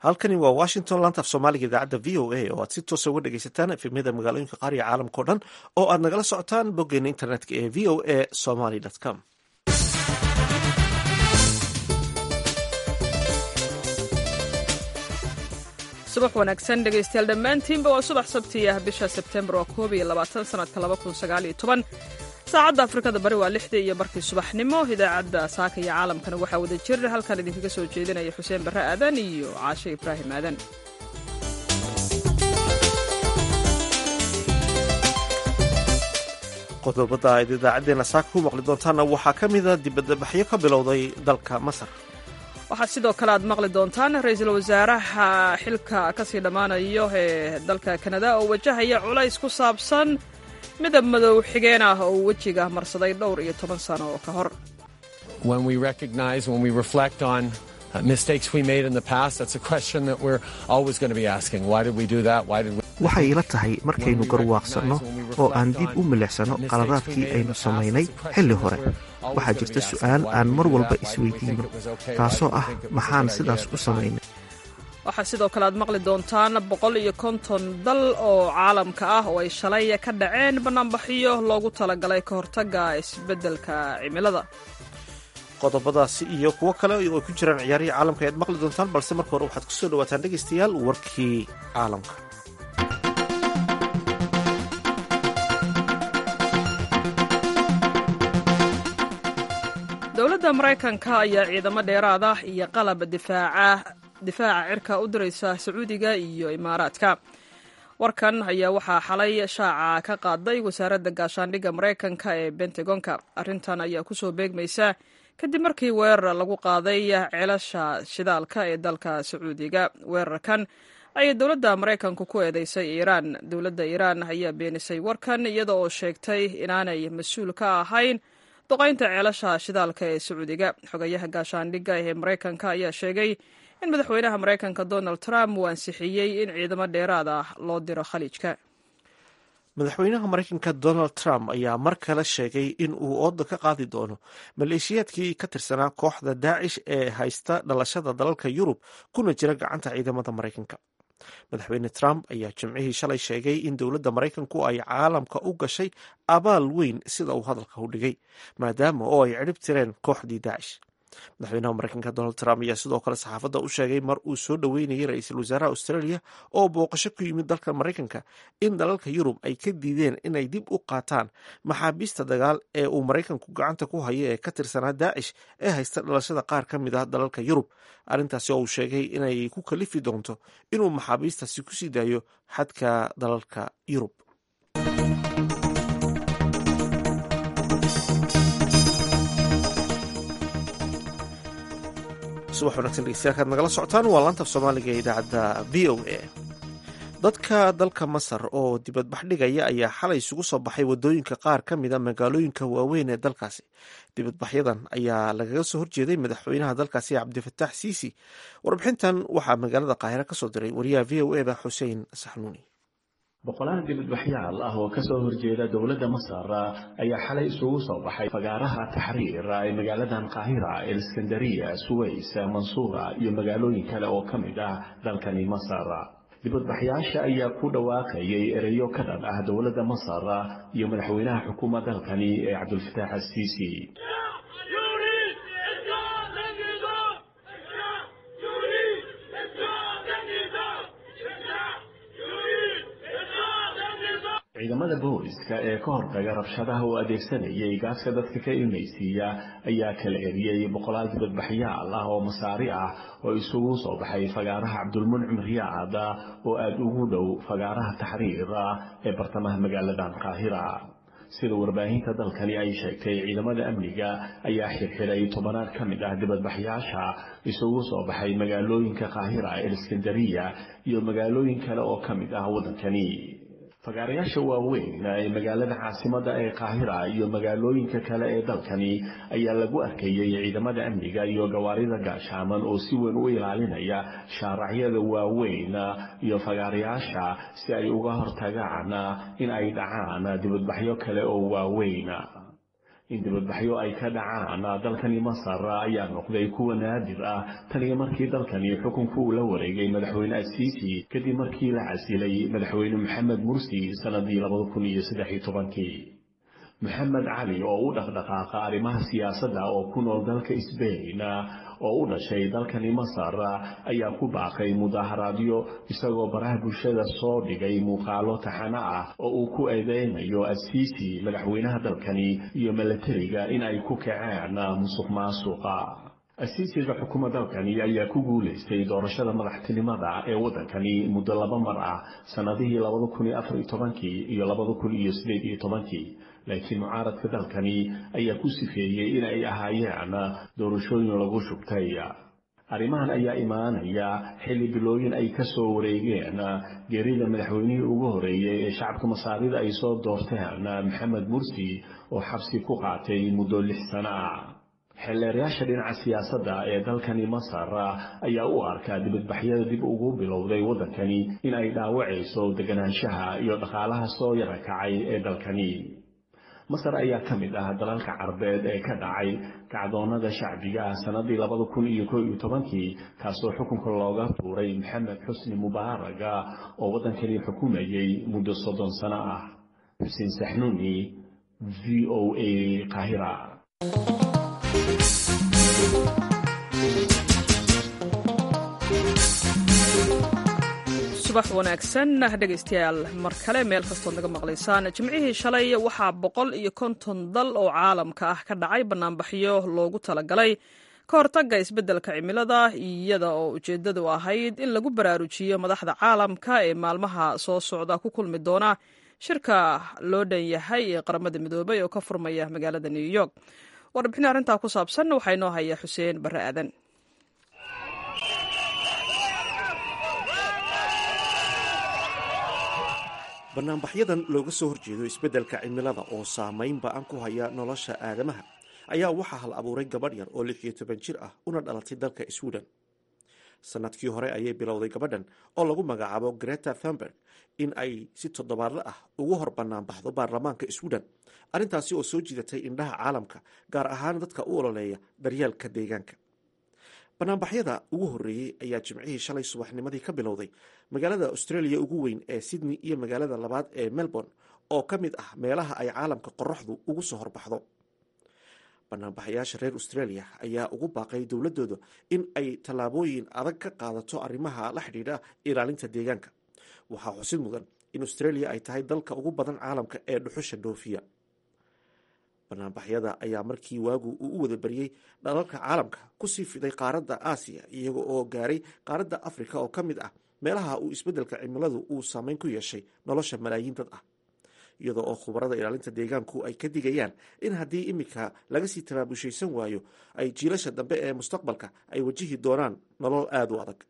halkani waa washington laanta af soomaaliga idaacadda v o a oo aad si toosa uga dhegaysataan efemyada magaalooyinka qaar iyo caalamka o dhan oo aad nagala socotaan boggeena internetka ee v o a somaly com subax wanaagsan dhegaystayaal dhammaantiinba waa subax sabti ah bisha sebtembar waa koob iyo labaatan sanadka laba kun sagaal iyo toban saacadda afrikada bari waa lixdii iyo barkii subaxnimo idaacadda saaka iyo caalamkana waxaa wada jir halkan idinkaga soo jeedinaya xuseen barre aadan iyo caashe ibraahim aadan qodobada aad idaacadeena saaka ku maqli doontaana waxaa ka mida dibadbaxyo ka bilowday dalka masar waxaa sidoo kale aad maqli doontaan ra-iisul wasaaraha xilka kasii dhammaanayo ee dalka kanada oo wajahaya culays ku saabsan midab madow xigeen ah oo wejiga marsaday dhowr iyo toban sano oo ka hor waxay ila tahay markaynu garwaaqsanno oo aan dib u milixsanno qaladaadkii aynu samaynay xilli hore waxaa jirta su'aal aan mar walba isweydiinno taasoo ah maxaan sidaas u samaynay waxaa sidoo kale aad maqli doontaan boqol iyo konton dal oo caalamka ah oo ay shalay ka dhaceen bannaanbaxyo loogu talagalay ka hortagga isbeddelka cimilada qodobadaasi iyo kuwo kale oo ay ku jiraan ciyaarihii caalamka ayaad maqli doontaan balse marka hore waxaad kusoo dhawaataan dhegaystayaal warkii caalamka dowladda maraykanka ayaa ciidamo dheeraad ah iyo qalab difaaca difaaca cirka u diraysa sacuudiga iyo imaaraadka warkan ayaa waxaa xalay shaaca ka qaaday wasaaradda gaashaandhigga maraykanka ee bentagonka arrintan ayaa kusoo beegmaysa kadib markii weerar lagu qaaday ceelasha shidaalka ee dalka sacuudiga weerarkan ayay dowladda maraykanku ku eedeysay iiraan dowladda iiraan ayaa beenisay warkan iyada oo sheegtay inaanay mas-uul ka ahayn duqaynta ceelasha shidaalka ee sacuudiga xogayaha gaashaandhigga ee maraykanka ayaa sheegay in madaxweynaha maraykanka donald trump uu ansixiyey in ciidamo dheeraad ah loo diro khaliijka madaxweynaha maraykanka donald trump ayaa mar kale sheegay in uu ooda ka qaadi doono maleeshiyaadkii ka tirsanaa kooxda daacish ee haysta dhalashada dalalka yurub kuna jira gacanta ciidamada maraykanka madaxweyne trump ayaa jimcihii shalay sheegay in dowladda maraykanku ay caalamka u gashay abaal weyn sida uu hadalka u dhigay maadaama oo ay cirib tireen kooxdii daacish madaxweynaha maraykanka donald trump ayaa sidoo kale saxaafadda u sheegay mar uu soo dhoweynayay ra-iisul wasaaraha australia oo booqasho ku yimid dalka maraykanka in dalalka yurub ay ka diideen inay dib u qaataan maxaabiista dagaal ee uu maraykanku gacanta ku hayo ee ka tirsanaa daacish ee haysta dhalashada qaar ka mid ah dalalka yurub arrintaasi oo uu sheegay inay ku kalifi doonto inuu maxaabiistaasi kusii daayo xadka dalalka yurub subax wanagsan dhegeystayaal kaad nagala socotaan waa laantaf soomaaliga ee idaacadda v o a dadka dalka masar oo dibadbax dhigaya ayaa xalay isugu soo baxay wadooyinka qaar ka mida magaalooyinka waaweyn ee dalkaasi dibadbaxyadan ayaa lagaga soo horjeeday madaxweynaha dalkaasi cabdifatax siisi warbixintan waxaa magaalada qaahire kasoo diray wariyaha v o eda xuseen saxnuuni boqolaal dibadbaxyaal ah oo kasoo horjeeda dowladda masar ayaa xalay isugu soo baxay fagaaraha taxriir ee magaaladan qaahira eliskandariya suways mansuura iyo magaalooyin kale oo ka mid ah dalkani masar dibadbaxyaasha ayaa ku dhawaaqayay ereyo ka dhan ah dowladda masar iyo madaxweynaha xukuumadda dalkani ee cabdulfataax asiisi ciidamada booliska ee ka hortaga rabshadaha oo adeegsanayay gaaska dadka ka ilmaysiiya ayaa kala eriyey boqolaal dibadbaxyaal ah oo masaari ah oo isugu soo baxay fagaaraha cabdulmuncim riyaad oo aada ugu dhow fagaaraha taxriir ee bartamaha magaaladan qaahira sida warbaahinta dalkani ay sheegtay ciidamada amniga ayaa xirxiray tobanaad ka mid ah dibadbaxyaasha isugu soo baxay magaalooyinka qaahira ee iskandariya iyo magaalooyin kale oo ka mid ah waddankani fagaarayaasha waaweyn ee magaalada caasimadda ee qaahira iyo magaalooyinka kale ee dalkani ayaa lagu arkayey ciidamada amniga iyo gawaarida gaashaaman oo si weyn u ilaalinaya shaaracyada waaweyn iyo fagaarayaasha si ay uga hortagaan in ay dhacaan dibadbaxyo kale oo waaweyn in dibadbaxyo ay ka dhacaan dalkani masar ayaa noqday kuwa naadir ah taniyo markii dalkani xukunku uu la wareegay madaxweyne asiisi kadib markii la casilay madaxweyne maxamed mursi sanadii labada kun iyo saddex iyo tobankii maxamed cali oo u dhaqdhaqaaqa arrimaha siyaasadda oo ku nool dalka sbain oo u dhashay dalkani masar ayaa ku baaqay mudaaharaadyo isagoo baraha bulshada soo dhigay muuqaalo taxano ah oo uu ku eedeynayo asiisi madaxweynaha dalkani iyo milatariga in ay ku kaceen musuq maasuqa asiisiga xukuma dalkani ayaa ku guulaystay doorashada madaxtinimada ee waddankani muddo laba mar ah sannadihii labada kun iyo afar iyo tobankii iyo labada kun iyo sideed iyo tobankii laakiin mucaaradka dalkani ayaa ku sifeeyey in ay ahaayeen doorashooyin lagu shubtay arrimahan ayaa imaanaya xilli bilooyin ay ka soo wareegeen geerida madaxweynihii ugu horeeyey ee shacabka masaarida ay soo doorteen maxamed mursi oo xabsi ku qaatay muddo lix sano ah xeelleerayaasha dhinaca siyaasadda ee dalkani masar ayaa u arkaa dibadbaxyada dib ugu bilowday waddankani in ay dhaawacayso deganaanshaha iyo dhaqaalaha soo yara kacay ee dalkani masar ayaa ka mid ah dalalka carbeed ee ka dhacay kacdoonada shacbiga ah sannadii labada kun iyo ko iyo tobankii kaasoo xukunka looga tuuray maxamed xusni mubaaraga oo waddankani xukumayay muddo soddon sano ah xuseen saxnuuni v o a qaahira subax wanaagsan dhegaystayaal mar kale meel kastood naga maqlaysaan jimcihii shalay waxaa boqol iyo konton dal oo caalamka ah ka dhacay bannaanbaxyo loogu talagalay ka hortagga isbeddelka cimilada iyada oo ujeeddadu ahayd in lagu baraarujiyo madaxda caalamka ee maalmaha soo socda ku kulmi doona shirka loo dhan yahay ee qaramada midoobay oo ka furmaya magaalada new york warbixin arrintaa ku saabsan waxaa inoo haya xuseen barre aadan banaanbaxyadan looga soo horjeedo isbeddelka cimilada oo saamayn ba-an ku haya nolosha aadamaha ayaa waxaa hal abuuray gabadh yar oo lix iyo toban jir ah una dhalatay dalka sweden sanadkii hore ayay bilowday gabadhan oo lagu magacaabo greta thunberg in ay si toddobaadle ah ugu hor banaanbaxdo baarlamaanka sweden arrintaasi oo soo jiidatay indhaha caalamka gaar ahaan dadka u ololeeya daryeelka deegaanka banaanbaxyada ugu horreeyey ayaa jimcihii shalay subaxnimadii ka bilowday magaalada australia ugu weyn ee sydney iyo magaalada labaad ee melbourne oo ka mid ah meelaha ay caalamka qoraxdu ugu soo horbaxdo banaanbaxayaasha reer australia ayaa ugu baaqay dowladooda in ay tallaabooyin adag ka qaadato arrimaha la xidhiidha ilaalinta deegaanka waxaa xusid mudan in australia ay tahay dalka ugu badan caalamka ee dhuxusha dhoofiya banaanbaxyada ayaa markii waagu uu u wada baryey dhalalka caalamka kusii fiday qaaradda aasiya iyaga oo gaaray qaaradda afrika oo ka mid ah meelaha uu isbeddelka cimiladu uu saameyn ku yeeshay nolosha malaayiin dad ah iyadoo oo khubarada ilaalinta deegaanku ay ka digayaan in haddii iminka laga sii tabaabushaysan waayo ay jiilasha dambe ee mustaqbalka ay wajihi doonaan nolol aada u adag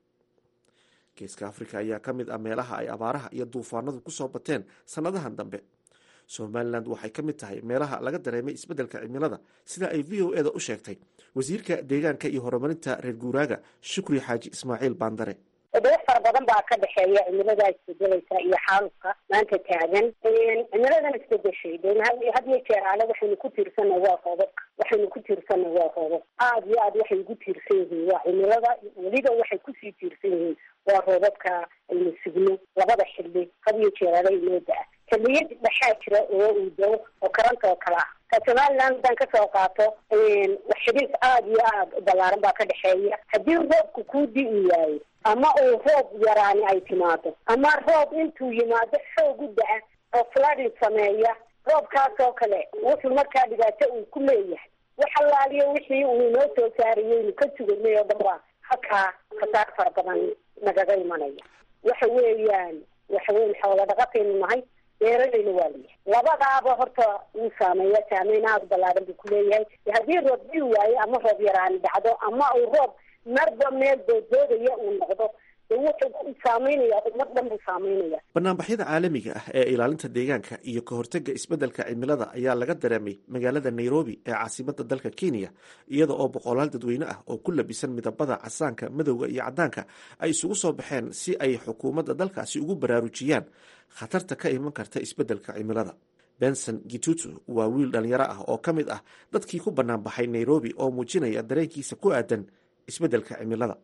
geeska afrika ayaa ka mid ah meelaha ay abaaraha iyo duufaanadu kusoo bateen sannadahan dambe somalilan waxay ka mid tahay meelaha laga dareemay isbeddelka cimilada sida ay v o eda u sheegtay wasiirka deegaanka iyo horumarinta reer guuraaga shukri xaaji ismaaciil baandare daba fara badan baa ka dhexeeya cimiladaa isbedelaysa iyo xaalufka maanta taagan cimiladan isbedeshay de had iyo jeer ale waxaynu ku tiirsana waa roobabka waxaynu ku tiirsana waa roobab aada iyo aad waxay ugu tiirsan yihiin waa cimilada weliba waxay kusii tiirsan yihiin waa roobabka aynu sugno labada xilli had iyo jeer ale inoo da-a xiliyad dhexaa jira oo uu dao oo karanta oo kale ah ka somaliland haddaan kasoo qaato xidhiis aada iyo aada u ballaaran baa ka dhexeeya haddii roobku kuu di-i waayo ama uu roob yaraani ay timaado ama roob intuu yimaado xoog u da-a oo flooding sameeya roobkaas oo kale wuxuu markaa dhibaato uu ku leeyahay wax allaaliyo wixii uu inoo soo saarayeynu ka suganay oo dhan baa halkaa khasaar fara badan nagaga imanaya waxa weeyaan waxa weyan xoola dhaqataynu nahay beeralayna waa layahay labadaaba horta wuu saameeya saameyn aada ballaaran buu kuleeyahay haddii roob dii waayo ama roob yaraani dhacdo ama uu roob marba meel dooddoodaya uu noqdo de wuxuu saameynaya ummad dhan buu saameynaya banaanbaxyada caalamiga ah ee ilaalinta deegaanka iyo ka hortagga isbeddelka cimilada ayaa laga dareemay magaalada nairobi ee caasimada dalka kenya iyada oo boqolaal dadweyne ah oo ku labisan midabada casaanka madowga iyo caddaanka ay isugu soo baxeen si ay xukuumadda dalkaasi ugu baraarujiyaan khatarta ka iman karta isbeddelka cimilada benson gitutu waa wiil dhalinyaro ah oo ka mid ah dadkii ku bannaan baxay nairobi oo muujinaya dareenkiisa ku aadan isbeddelka cimilada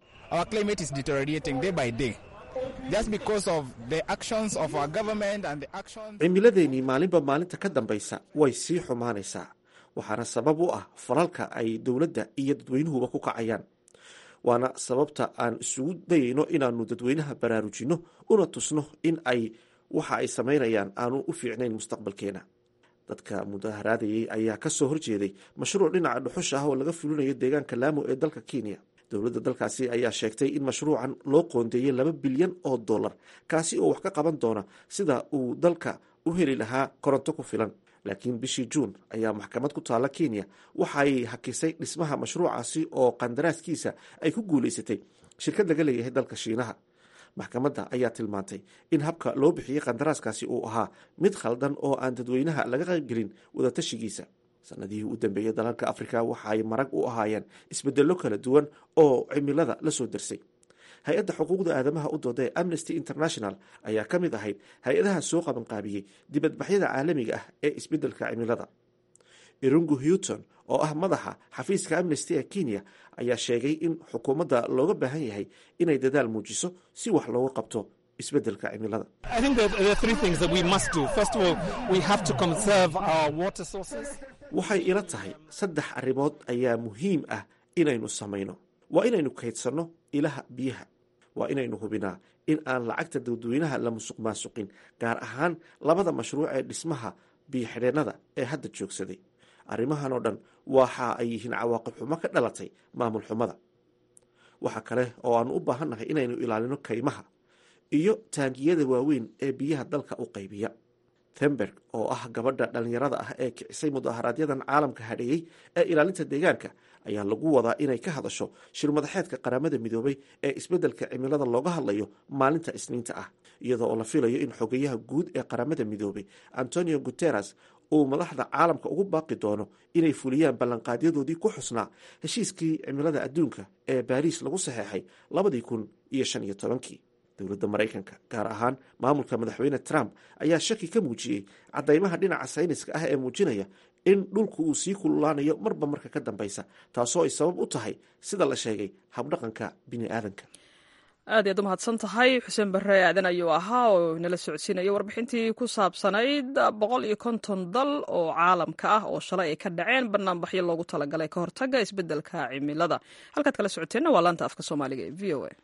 cimiladeennii maalinba maalinta ka dambaysa way sii xumaanaysaa waxaana sabab u ah falalka ay dowladda iyo dadweynuhuba ku kacayaan waana sababta aan isugu dayayno inaanu dadweynaha baraarujinno una tusno in ay waxa ay samaynayaan aanu u fiicnayn mustaqbalkeena dadka mudaharaadayay ayaa ka soo horjeeday mashruuc dhinaca dhuxusha ah oo laga fulinayo deegaanka laamo ee dalka kenya dowladda dalkaasi ayaa sheegtay in mashruucan loo qoondeeyey laba bilyan oo dollar kaasi oo wax ka qaban doona sida uu dalka u heli lahaa koronto ku filan laakiin bishii juun ayaa maxkamad ku taalla kenya waxaay hakisay dhismaha mashruucaasi oo qandaraaskiisa ay ku guulaysatay shirkad laga leeyahay dalka shiinaha maxkamadda ayaa tilmaantay in habka loo bixiyey qandaraaskaasi uu ahaa mid khaldan oo aan dadweynaha laga qaybgelin wadatashigiisa sanadihii u dambeeyey dalalka afrika waxaay marag u ahaayeen isbedello kala duwan oo cimilada la soo darsay hay-adda xuquuqda aadamaha u dooda ee amnesty international ayaa ka mid ahayd hay-adaha soo qabanqaabiyey dibadbaxyada caalamiga ah ee isbeddelka cimilada irungu hewton oo ah madaxa xafiiska amnesty ee kenya ayaa sheegay in xukuumadda looga baahan yahay inay dadaal muujiso si wax looga qabto isbeddelka cimilada waxay ila tahay saddex arrimood ayaa muhiim ah inaynu samayno waa inaynu kaydsanno ilaha biyaha waa inaynu hubinaa in aan lacagta dadweynaha la musuq maasuqin gaar ahaan labada mashruuc ee dhismaha biyo-xidheennada ee hadda joogsaday arrimahan oo dhan waxa ay yihiin cawaaqib xumo ka dhalatay maamul xumada waxa kale oo aanu u baahannahay inaynu ilaalino kaymaha iyo taangiyada waaweyn ee biyaha dalka u qaybiya themberg oo ah gabadha dhallinyarada ah ee kicisay mudaharaaadyadan caalamka hadheeyey ee ilaalinta deegaanka ayaa lagu wadaa inay ka hadasho shirmadaxeedka qaramada midoobay ee isbeddelka cimilada looga hadlayo maalinta isniinta ah iyadoo oo la filayo in xogeyaha guud ee qaramada midoobay antonio guteres uu madaxda caalamka ugu baaqi doono inay fuliyaan ballanqaadyadoodii ku xusnaa heshiiskii cimilada adduunka ee baariis lagu saxeexay labadii kun iyo shan iyo tobankii dowladda maraykanka gaar ahaan maamulka madaxweyne trump ayaa shaki ka muujiyey caddaymaha dhinaca sayniska ah ee muujinaya in dhulku uu sii kululaanayo marba marka ka dambaysa taasoo ay sabab u tahay sida la sheegay habdhaqanka bini aadanka aad iyaad u mahadsan tahay xuseen barre aadan ayuu ahaa oo nala socodsiinaya warbixintii ku saabsanayd boqol iyo konton dal oo caalamka ah oo shalay ay ka dhaceen banaanbaxyo loogu talagalay ka hortaga isbeddelka cimilada halkaad kala socoteenna waa laanta afka soomaaliga ee v o a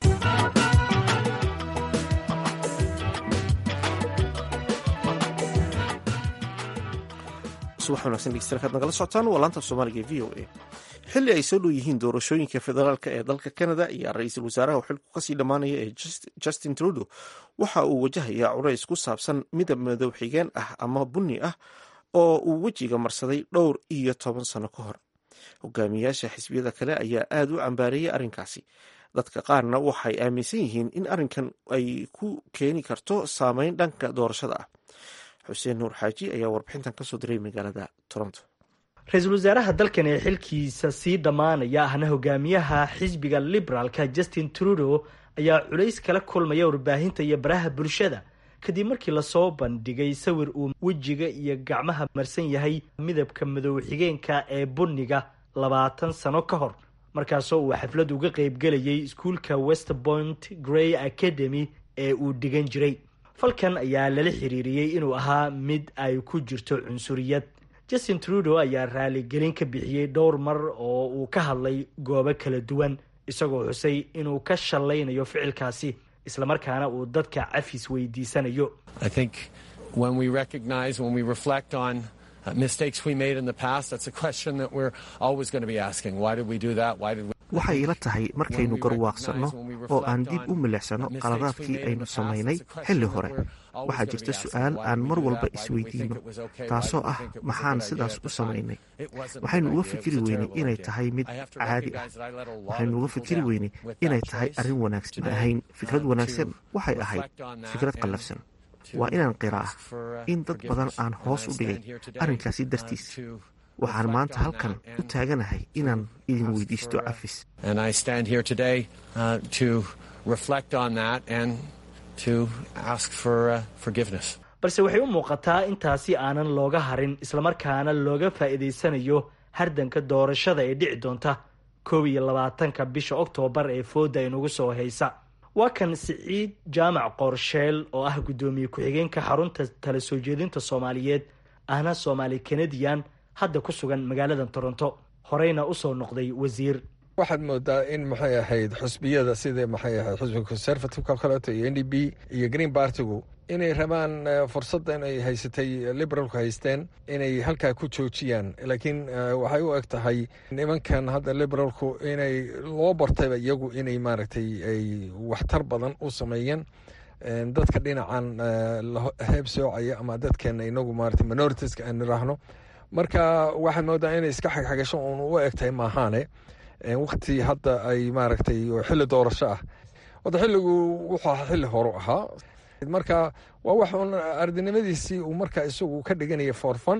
subax wanagsan dhegeystayaal nagala socotaan waa laanta soomaaliga ee v o a xilli ay soo dhow yihiin doorashooyinka federaalk ee dalka canada iyo ra-iisul wasaaraha uu xilku kasii dhammaanaya ee justin trudeau waxa uu wajahayaa culays ku saabsan midab madow xigeen ah ama bunni ah oo uu wejiga marsaday dhowr iyo toban sano ka hor hogaamiyaasha xisbiyada kale ayaa aada u cambaareeyay arrinkaasi dadka qaarna waxay aaminsan yihiin in arrinkan ay ku keeni karto saameyn dhanka doorashada ah xuseen nuur xaaji ayaa warbixintan kasoo diray magaalada toronto ra-iisul wasaaraha dalkan ee xilkiisa sii dhammaanaya ahna hogaamiyaha xisbiga liberaalka justin trudeau ayaa culays kala kulmaya warbaahinta iyo baraha bulshada kadib markii lasoo bandhigay sawir uu wejiga iyo gacmaha marsan yahay midabka madow xigeenka ee bunniga labaatan sano ka hor markaasoo uu xaflad uga qeybgelayay iskuulka westpoint grey academy ee uu dhigan jiray falkan ayaa lala xiriiriyey inuu ahaa mid ay ku jirto cunsuriyad justin trudeau ayaa raaligelin ka bixiyey dhowr mar oo uu ka hadlay goobo kala duwan isagoo xusay inuu ka shallaynayo ficilkaasi islamarkaana uu dadka cafis weydiisanayo waxay ila tahay markaynu garwaaqsanno oo aan dib u milicsano qaladaadkii aynu samaynay xilli hore waxaa jirta su-aal aan mar walba isweydiino taasoo ah maxaan sidaas u samaynay waxaynu uga fikiri weynay inay tahay mid caadi ah waxaynu uga fikiri weynay inay tahay arrin wanaagsan ahayn fikrad wanaagsan waxay ahayd fikrad qallafsan waa inaan qiraa in dad badan aan hoos u dhigay arrinkaasi dartiis waxaan maanta halkan u taaganahay inaan idin weydiisto cafis balse waxay u muuqataa intaasi aanan looga harin islamarkaana looga faa'iidaysanayo hardanka doorashada ee dhici doonta koob iyo labaatanka bisha oktoobar ee fooda inugu soo haysa waa kan siciid jaamac qorsheel oo ah guddoomiye ku-xigeenka xarunta tala soo jeedinta soomaaliyeed ahna soomaali kanadian hadda ku sugan magaalada toronto horeyna usoo noqday wasiir waxaad moodaa in maxay ahayd xusbiyada sida maxay ahayd xusbiga conservativeka kaleeto iyo n d b iyo green bartigu inay rabaan fursadda inay haysatay liberalku haysteen inay halkaa ku joojiyaan laakiin waxay u eg tahay nimankan hadda liberalku inay loo bartayba iyagu inay maaragtay ay waxtar badan u sameeyeen dadka dhinacan heeb soocaya ama dadkeena inagu maarata minoritiska aan niraahno marka waxaad moodaa inay iska xagxagasho uun u eg tahay maahaane wakti hadda ay maaragtay xilli doorasho ah wada xilligu wuxuu ahaa xilli horu ahaa marka waa wax un ardinimadiisii uu marka isagu ka dhiganaya foorfan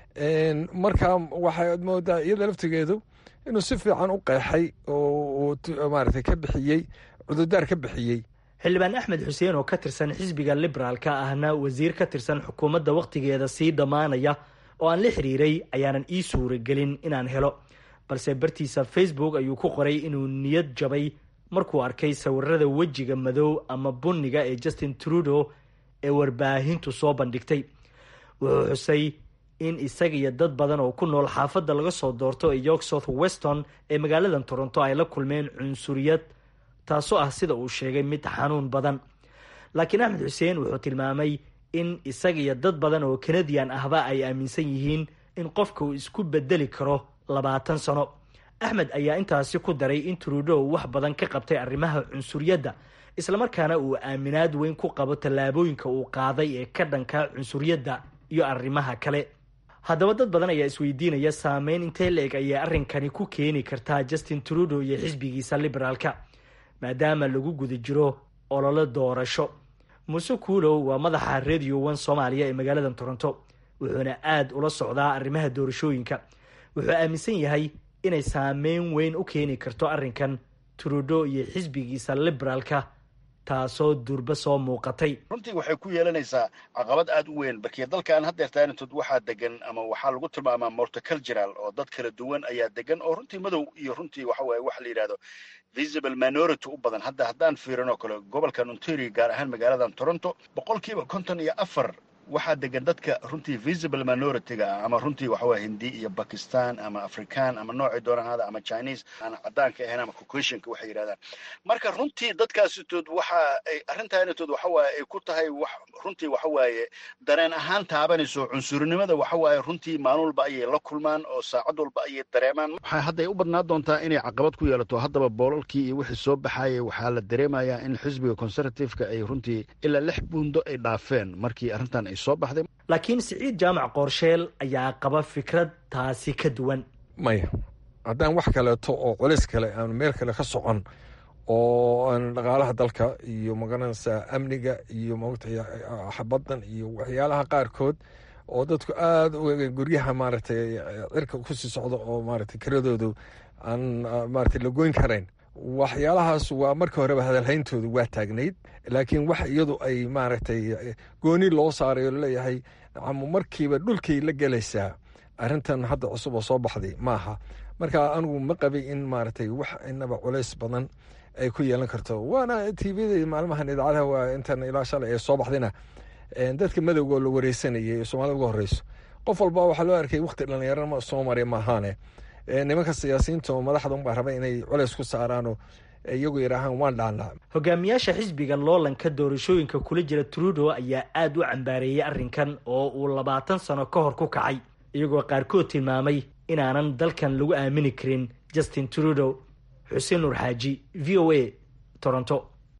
marka waxaad moodaa iyada laftigeedu inuu si fiican u qeexay oo maaragtay ka bixiyey cududaar ka bixiyey xildhibaan axmed xuseen oo ka tirsan xisbiga liberaalka ahna wasiir ka tirsan xukuumadda wakhtigeeda sii dhammaanaya oo aan la xiriiray ayaanan ii suuragelin inaan helo balse bartiisa facebook ayuu ku qoray inuu niyad jabay markuu arkay sawirada wejiga madow ama bunniga ee justin trudeau ee warbaahintu soo bandhigtay wuxuu xusay in isaga iyo dad badan oo ku nool xaafadda laga soo doorto ee york south weston ee magaalada toronto ay la kulmeen cunsuriyad taasoo ah sida uu sheegay mid xanuun badan laakiin axmed xuseen wuxuu tilmaamay in isaga iyo dad badan oo kanadian ahba ay aaminsan yihiin in qofka uu isku bedeli karo labaatan sano axmed ayaa intaasi ku daray in trudeau wax badan ka qabtay arrimaha cunsuriyadda islamarkaana uu aaminaad weyn ku qabo tallaabooyinka uu qaaday ee ka dhanka cunsuriyadda iyo arrimaha kale haddaba dad badan ayaa isweydiinaya saameyn intee la-eg ayay arrinkani ku keeni kartaa justin trudeau iyo xisbigiisa liberaalka maadaama lagu guda jiro ololo doorasho muuse kuulow waa madaxa radio one soomaaliya ee magaalada toronto wuxuuna aada ula socdaa arrimaha doorashooyinka wuxuu aaminsan yahay inay saameyn weyn u keeni karto arrinkan trudeau iyo xisbigiisa liberaalka taasoo durba soo muuqatay runtii waxay ku yeelanaysaa caqabad aad u weyn barkiya dalkan haddeertaanitood waxaa degan ama waxaa lagu tilmaamaa morticultural oo dad kala duwan ayaa degan oo runtii madow iyo runtii waxa waaye waxa la yidhahdo visible minority u badan hadda haddaan fiirinoo kale gobolkan ontario gaar ahaan magaaladan toronto boqolkiiba konton iyo afar waxaa degan dadka runtii visible minority-ga ah ama runtii waxawaa hindi iyo bakistan ama african ama noocii doonaan hada ama chinese aan caddaanka ahayn ama caucasianka waxay yidhahdaan marka runtii dadkaasitood waxa ay arrintaanitood waxawaaye ay ku tahay wax runtii waxawaaye dareen ahaan taabanayso cunsurinimada waxawaaye runtii maalin walba ayay la kulmaan oo saacad walba ayay dareemaan waxaa hadday u badnaa doontaa inay caqabad ku yeelato haddaba boolalkii iyo wixii soo baxayay waxaa la dareemayaa in xisbiga conservative-ka ay runtii ilaa lix buundo ay dhaafeen markii arrintan laakiin siciid jaamac qoorsheel ayaa qaba fikrad taasi ka duwan maya haddaan wax kaleeto oo culis kale aan meel kale ka socon oo aan dhaqaalaha dalka iyo magaranaysaa amniga iyo maogtay xabadan iyo waxyaalaha qaarkood oo dadku aada u guryaha maaragtay cirka kusii socda oo maaragtay kiradoodu aan maaragtay la goyn karayn waxyaalahaas waa marka horeba hadalhayntoodu waa taagnayd laakiin wax iyadu ay maaragtay gooni loo saaray oo laleeyahay nacamo markiiba dhulkay la gelaysaa arrintan hadda cusub oo soo baxday maaha marka anigu ma qabay in maaragtay wax inaba culays badan ay ku yeelan karto waana t vda maalmahan idaacadaha waa intan ilaa shalay ee soo baxdayna dadka madowga oo la wareysanayay ee soomaalida uga horeyso qof walba waxaa loo arkay wakti dhallinyarama soo maray maahaane nimanka siyaasiyiinta oo madaxda unbaa raba inay culays ku saaraanoo iyagu yidhaahaan waan dhaanaa hogaamiyaasha xisbiga loolanka doorashooyinka kula jira trudeau ayaa aada u cambaareeyay arrinkan oo uu labaatan sano ka hor ku kacay iyagoo qaarkood tilmaamay inaanan dalkan lagu aamini karin justin trudeau xuseen nuur xaaji v o a toronto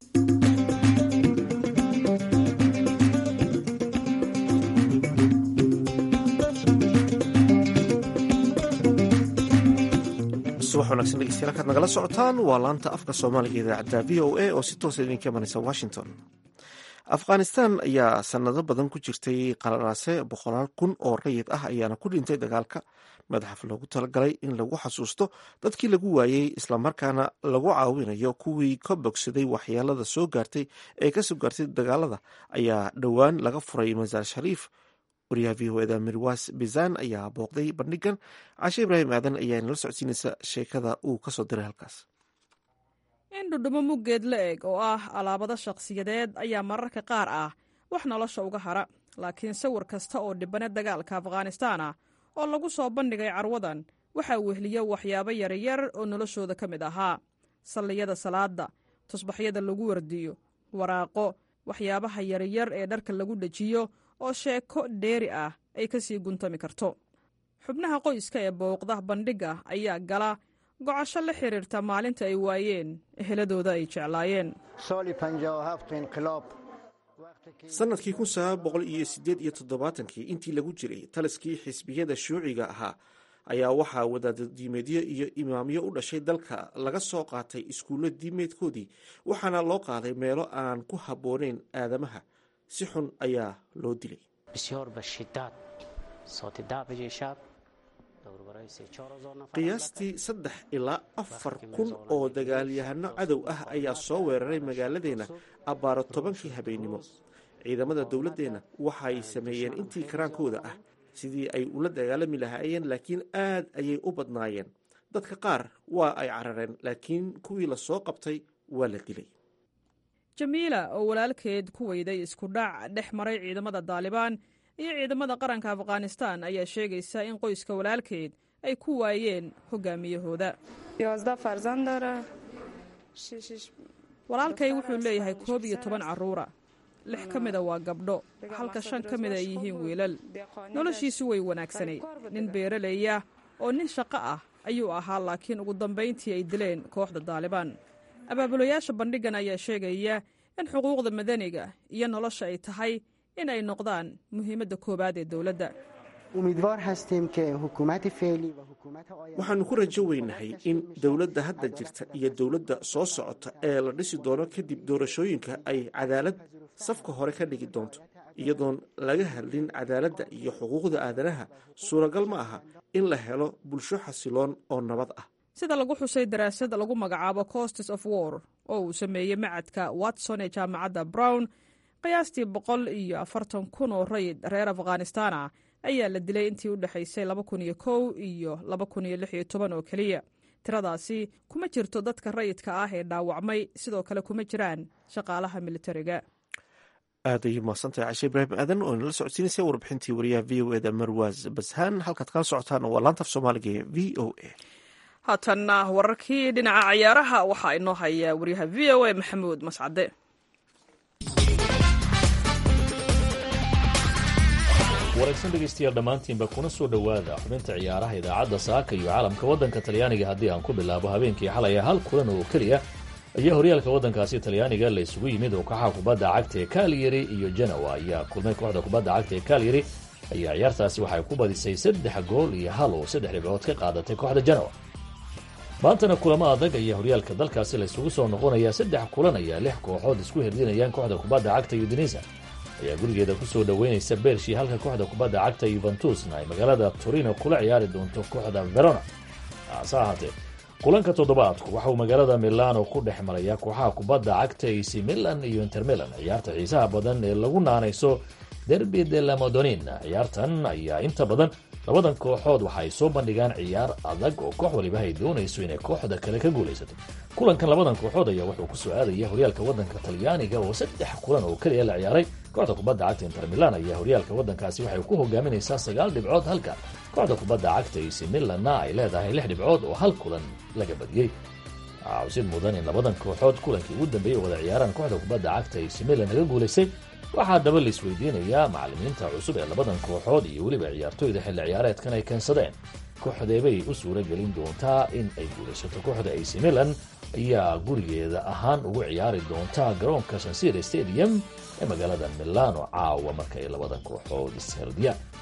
subax wanagsan dhegeystayaal kaad nagala socotaan waa laanta afka soomaaliga idaacadda v o a oo si toosa idinka imanaysa washington afghanistan ayaa sanado badan ku jirtay qalanaase boqolaal kun oo rayid ah ayaana ku dhintay dagaalka madaxaf loogu talagalay in lagu xasuusto dadkii lagu waayey islamarkaana lagu caawinayo kuwii ka bogsaday waxyeelada soo gaartay ee kasoo gaartay dagaalada ayaa dhowaan laga furay masaar shariif wariyaha v o eda mirwas bizan ayaa booqday bandhigan cashe ibraahim aadan ayaa nala socodsiinaysa sheekada uu kasoo diray halkaas in dhudhumo muggeed la eg oo ah alaabado shakhsiyadeed ayaa mararka qaar ah wax nolosha uga hara laakiin sawir kasta oo dhibane dagaalka afghanistaan ah oo lagu soo bandhigay carwadan waxaa wehliya waxyaabo yaryar oo noloshooda ka mid ahaa salliyada salaada tusbaxyada lagu wardiyo waraaqo waxyaabaha yaryar ee dharka lagu dhejiyo oo sheeko dheeri ah ay ka sii guntami karto xubnaha qoyska ee booqda bandhigga ayaa gala gocasho la xidhiirta maalinta ay waayeen eheladooda ay jeclaayeen sanadkii kun sagaal boqol iyo sideed iyo toddobaatankii intii lagu jiray taliskii xisbiyada shuuciga ahaa ayaa waxaa wadaada diimeedyo iyo imaamyo u dhashay dalka laga soo qaatay iskuullo diimeedkoodii waxaana loo qaaday meelo aan ku habboonayn aadamaha si xun ayaa loo dilay qiyaastii saddex ilaa afar kun oo dagaalyahano cadow ah ayaa soo weeraray magaaladeenna abbaaro tobankii habeennimo ciidamada dowladdeenna waxay sameeyeen intii karaankooda ah sidii ay ula dagaalami lahaayeen laakiin aad ayay u badnaayeen dadka qaar waa ay carareen laakiin kuwii la soo qabtay waa la dilay jamiila oo walaalkeed ku weyday isku dhac dhex maray ciidamada daalibaan iyo ciidamada qaranka afghanistaan ayaa sheegaysa in qoyska walaalkeed ay ku waayeen hogaamiyahooda walaalkay wuxuu leeyahay koob iyo toban carruura lix ka mida waa gabdho halka shan ka mida ay yihiin wiilal noloshiisu way wanaagsanayd nin beeraleya oo nin shaqo ah ayuu ahaa laakiin ugu dambayntii ay dileen kooxda daalibaan abaabulayaasha bandhiggan ayaa sheegaya in xuquuqda madaniga iyo nolosha ay tahay in ay noqdaan muhiimadda koowaad ee dowladda waxaannu ku rajo weynahay in dowladda hadda jirta iyo dowladda soo socota ee la dhisi doono kadib doorashooyinka ay cadaalad safka hore ka dhigi doonto iyadoon laga hadlin cadaaladda iyo xuquuqda aadanaha suuragal ma aha in la helo bulsho xasiloon oo nabad ah sida lagu xusay daraasad lagu magacaabo costes of war oo uu sameeyey macadka watson ee jaamacadda brown qiyaastii boqol iyo afartan kun oo rayid reer afghanistaan ah ayaa la dilay intii u dhexaysay laba kun iyo kow iyo laba kun iyo lix iyo toban oo keliya tiradaasi kuma jirto dadka rayidka ah ee dhaawacmay sidoo kale kuma jiraan shaqaalaha militariga aad ayay mahadsantahay cashe ibraahim aadan oo inala socodsiinaysa warbixintii wariyaha v o eda marwaas bashaan halkaad kala socotaan waa laantaf soomaaliga ee v o a haatanna wararkii dhinaca cayaaraha waxaa inoo haya waryaha v o a maxamuud mascade wanaagsan dhegaystayaal dhammaantiinba kuna soo dhowaada xubinta ciyaaraha idaacadda saaka iyo caalamka waddanka talyaaniga haddii aan ku bilaabo habeenkii xalaya hal kulan oo keliya ayaa horyaalka waddankaasi talyaaniga la isugu yimid oo kaxa kubadda cagta ee kalyari iyo genoa ayaa kulmay kooxda kubadda cagta ee kalyari ayaa ciyaartaasi waxay ku badisay saddex gool iyo hal oo saddex dhibcood ka qaadatay kooxda genoa maantana kulamo adag ayaa horyaalka dalkaasi la isugu soo noqonaya saddex kulan ayaa lix kooxood isku hirdinayaan kooxda kubadda cagta udinisa ayaa gurigeeda kusoo dhoweynaysa beershii halka kooxda kubadda cagta yuventusna ay magaalada torino kula ciyaari doonto kooxda verona hase ahaatee kulanka toddobaadku waxa uu magaalada milano ku dhex maraya kooxaha kubadda cagta ac milan iyo inter milan ciyaarta xiisaha badan ee lagu naanayso derbi de la madonina ciyaartan ayaa inta badan labadan kooxood waxa ay soo bandhigaan ciyaar adag oo koox waliba ay doonayso inay kooxda kale ka guulaysato kulankan labadan kooxood ayaa wuxuu ku soo aadaya horyaalka waddanka talyaaniga oo saddex kulan oo keliya la ciyaaray kooxda kubadda cagta inter milan ayaa horyaalka waddankaasi waxay ku hogaaminaysaa sagaal dhibcood halka kooxda kubadda cagta ac milanna ay leedahay lix dhibcood oo hal kulan laga badiyey cawsid mudan in labadan kooxood kulankii ugu dambeeyey wada ciyaaraan kooxda kubadda cagta ac milan laga guulaystay waxaa daba la isweydiinayaa macallimiinta cusub ee labadan kooxood iyo weliba ciyaartoyda xilli ciyaareedkan ay keensadeen kooxdeebay u suura gelin doontaa in ay guulaysato kooxda ac milan ayaa gurigeeda ahaan ugu ciyaari doontaa garoonka sansire stadium ee magaalada milano caawa marka ay labadan kooxood isherdiyaan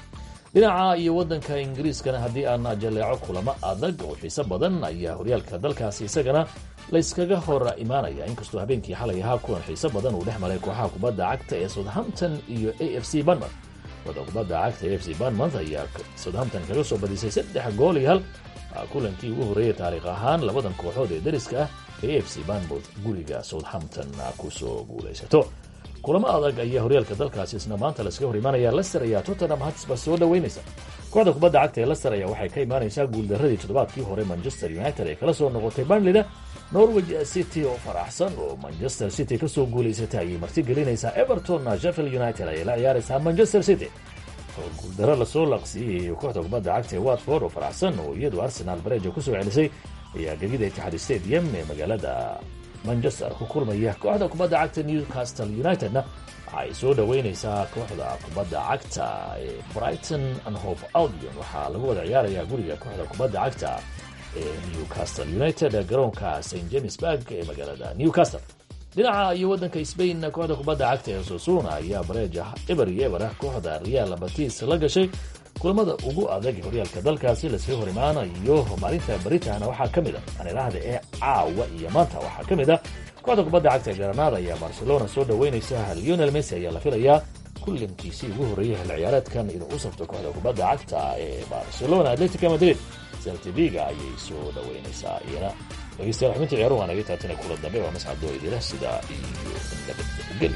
dhinaca iyo waddanka ingiriiskana haddii aan jaleeco kulamo adag oo xiise badan ayaa horyaalka dalkaasi isagana layskaga hor imaanaya inkastoo habeenkii xalay ahaa kulan xiise badan uu dhex maray kooxaha kubadda cagta ee southampton iyo a f c banmouth kooxda kubadda cagta a f c banmouth ayaa southampton kaga soo badisay saddex gool iyo hal kulankii ugu horreeyay taariikh ahaan labadan kooxood ee dariska ah ee a f c banmouth guriga southampton kusoo guulaysato kulamo adag ayaa horyaalka dalkaasi isna maanta laskaga hor imaanaya lester ayaa tottenham hotspur soo dhaweynaysa kooxda kubadda cagta ee lester ayaa waxay ka imaanaysaa guuldaradii toddobaadkii hore manchester united ee kala soo noqotay barnleyda norwich city oo faraxsan oo manchester city kasoo guulaysatay ayay marti gelinaysaa everton sheffield united ayay la ciyaaraysaa manchester city oo guuldaro lasoo laqsiiyey kooxda kubadda cagta ee watford oo faraxsan oo iyadu arsenal bareja kusoo celisay ayaa gegida itixaad stadium ee magaalada manchester ku kulmaya kooxda kubadda cagta newcastle unitedna waxaay soo dhaweyneysaa kooxda kubadda cagta ee brighton and hope albion waxaa lagu wada ciyaarayaa guriga kooxda kubadda cagta ee newcastle united garoonka st james burg ee magaalada newcastle dhinaca iyo waddanka spain kooxda kubadda cagta ee sosuna ayaa bareeja eber iyo eber ah kooxda real batis la gashay kulamada ugu adag horyaalka dalkaasi laskaga hor imaanayo maalinta baritana waxaa ka mid a aniraahda ee caawa iyo maanta waxaa ka mid ah kooxda kubadda cagta ee granada ayaa barcelona soo dhaweynaysa lionel messi ayaa la filayaa kulankiisii ugu horreeyay xil ciyaareedkan inuu u safto kooxda kubadda cagta ee barcelona atletica madrid seltiviga ayay soo dhaweynaysaa iyana dhegeystayaal xubinta ciyaaruhu waa naga taatana kula dambe waa mascadoo idila sidaa iyo nabadgeli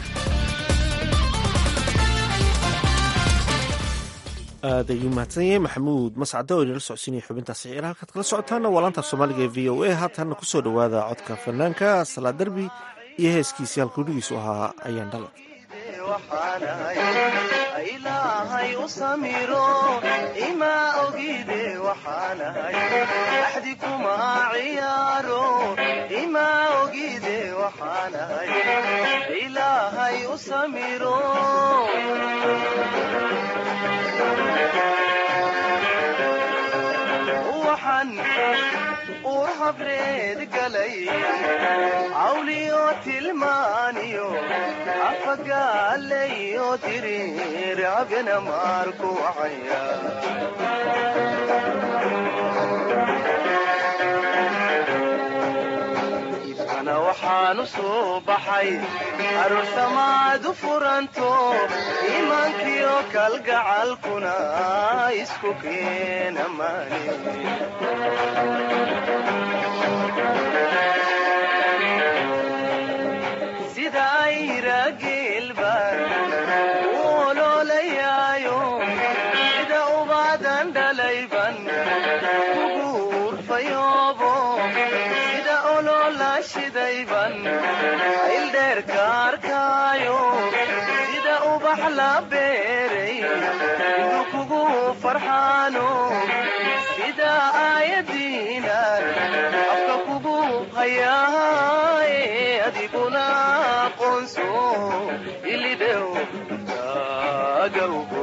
aad ayuu mahadsan yahay maxamuud mascade oo inala socodsiinaya xubintaas ciyaar halkaad kala socotaana waa laanta soomaaliga ee v o a haatanna kusoo dhowaada codka fanaanka salaa derbi iyo heeskiisii halkuudhigiisu ahaa ayaan dhala ilaahay u samiro ima ogide waxaanahay axdi kuma ciyaaro ima ogide waxaanahay ilaahay u samiro waxaan ur habreed galay cawliyo tilmaaniyo afagaalayo diriir abena maarku wacaya ibkana waxaanu soo baxay aroosamaadu furanto iimaankiyo kalgacalkuna isku keena maani sida ayra geelbaan u oloolayaayo sida ubaadan dhalayban kugu urfayoobo sida oloola shidayban ayldheerka arkaayo sida ubax la beeray inuu kugu farxaano sida aayadiinan afka kugu hayaaye adiguna aqoonso ilidhew taagawgo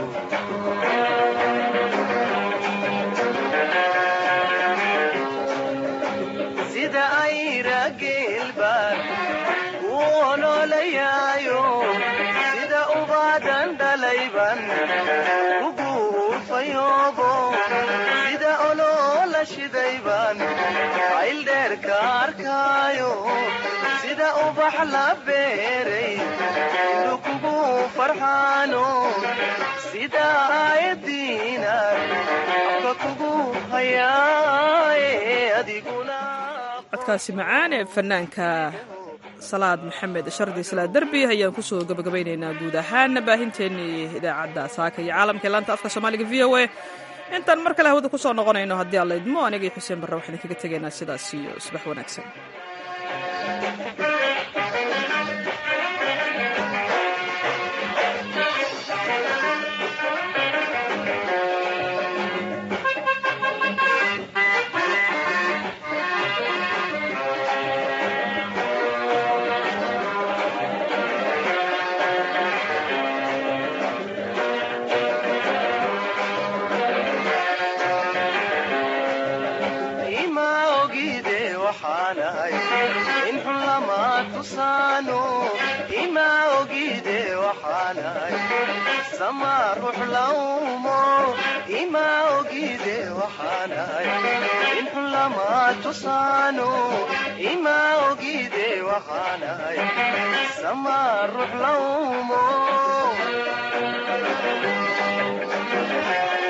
sida ayra geelbaan u oloolayaayo sida ubaadan dhalayban kugu urfayoobo sida oloola shidayban ayldheerka arkaayo sida ubax la beeray inuu kugu farxaano sida aayadiina afka kugu hayaaye adiguna codkaasi macaan ee fanaanka salaad maxamed shardi salaad derbi ayaan kusoo gabagabaynaynaa guud ahaan baahinteennii idaacadda saaka iyo caalamka ee laanta afka soomaaliga v o a intaan mar kale hawada kusoo noqonayno haddii alla idmo anigii xuseen barre waxaan kaga tegaynaa sidaas iyo subax wanaagsan ima ogide waxaanahay in xun lama tusaano ima ogide waxaanahay sama ruux lawmo ima ogide waxaanahay in xun lama tusaano ima ogide waxaanahay sama ruux lawmo